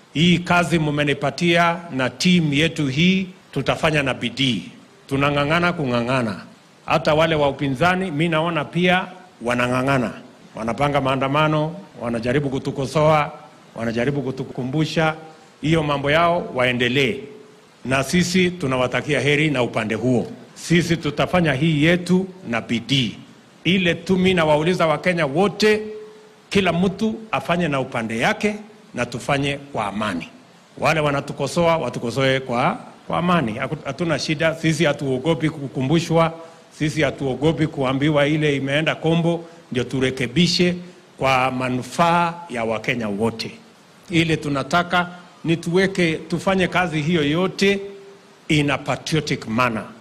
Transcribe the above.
Hii kazi mumenipatia na timu yetu hii, tutafanya na bidii, tunang'ang'ana kung'ang'ana. Hata wale wa upinzani mi naona pia wanang'ang'ana, wanapanga maandamano, wanajaribu kutukosoa, wanajaribu kutukumbusha hiyo mambo yao, waendelee na sisi tunawatakia heri na upande huo. Sisi tutafanya hii yetu na bidii. Ile tu mi nawauliza Wakenya wote, kila mtu afanye na upande yake na tufanye kwa amani. Wale wanatukosoa watukosoe kwa, kwa amani, Haku- hatuna shida. Sisi hatuogopi kukumbushwa, sisi hatuogopi kuambiwa ile imeenda kombo, ndio turekebishe kwa manufaa ya Wakenya wote. Ile tunataka ni tuweke, tufanye kazi hiyo yote in a patriotic manner